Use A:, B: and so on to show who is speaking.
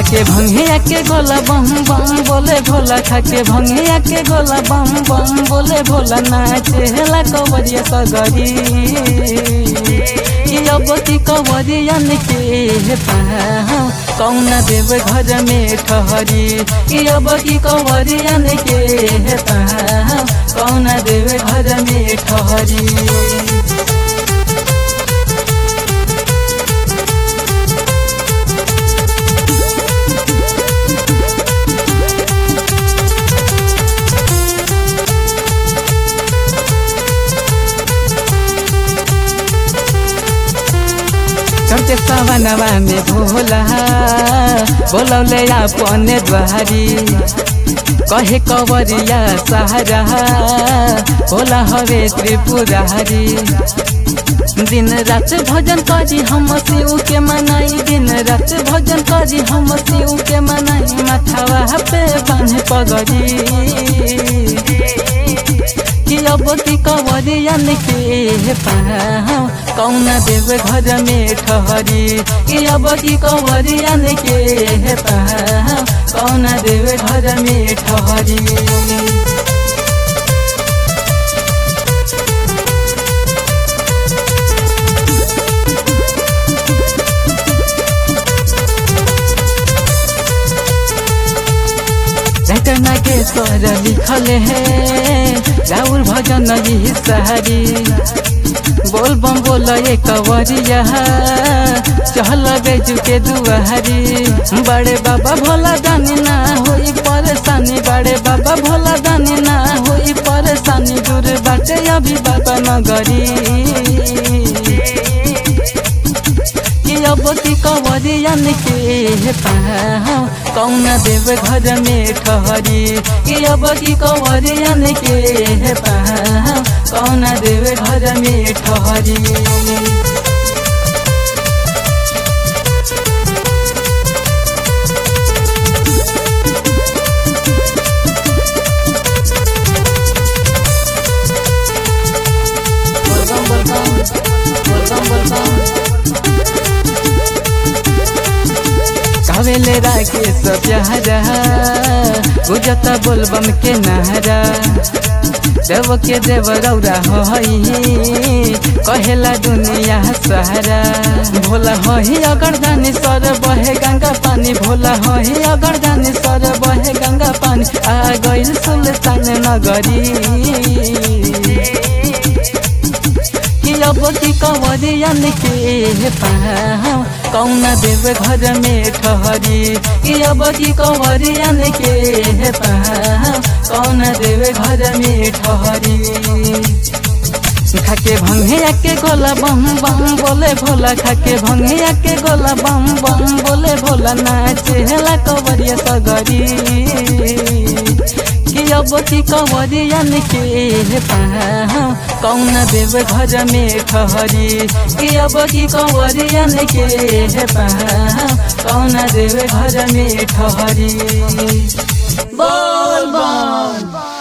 A: खाके भंगिया के गोला बम बम बोले भोला खाके भंगिया के गोला बम बम बोले भोला नाचे हेला कवरिया सगरी अब की कवरियन के पाँव कौना देव घर में ठहरी अब की कवरियन के पाँव कौना देव घर में ठहरी चढ़ते सवनवा में भोला बोलौले अपने द्वारी कहे कवरिया सहारा भोला हवे त्रिपुरारी दिन रात भजन करी हम शिव के मनाई दिन रात भजन करी हम शिव के मनाई माथावा पे बांधे पगड़ी कि अब की कवरियन के पाँव कौना देव घर में ठहरी कि अब की कवरियन के पाँव कौना देव घर में ठहरी राइटर नागेश्वर लिखल है राउर भजन यही सहारी बोल बम बोल ये कवरिया चहल बेजू के दुआरी बड़े बाबा भोला दानी ना होई परेशानी बड़े बाबा भोला दानी ना होई परेशानी दूर बाटे अभी बाबा नगरी अब की कवरियन के पाँव कौना देव घर में ठहरी कि अब की कवरियन के पाँव कौना देव घर में ठहरी कावेले राके सप्यारा गुजत बोलबम के नहरा देव के देव रौरा हई कहेला दुनिया सहारा भोला हई अगर जानी सर बहे गंगा पानी भोला हई अगर जानी सर बहे गंगा पानी आ गइल सुल्तान नगरी अब की कवरियन के पाँव कौना देव घर में ठहरी कि अब की कवरियन के पाँव कौना देव घर में ठहरी खाके भंगिया के गोला बम बम बोले भोला खाके भंगिया के गोला बम बम बोले भोला नाचे हेला कवरिया सगरी कि अब की कवरियन के पाँव कौना देव घर में ठहरी कि अब की कवरियन के पाँव कौना देव घर में ठहरी बोल बम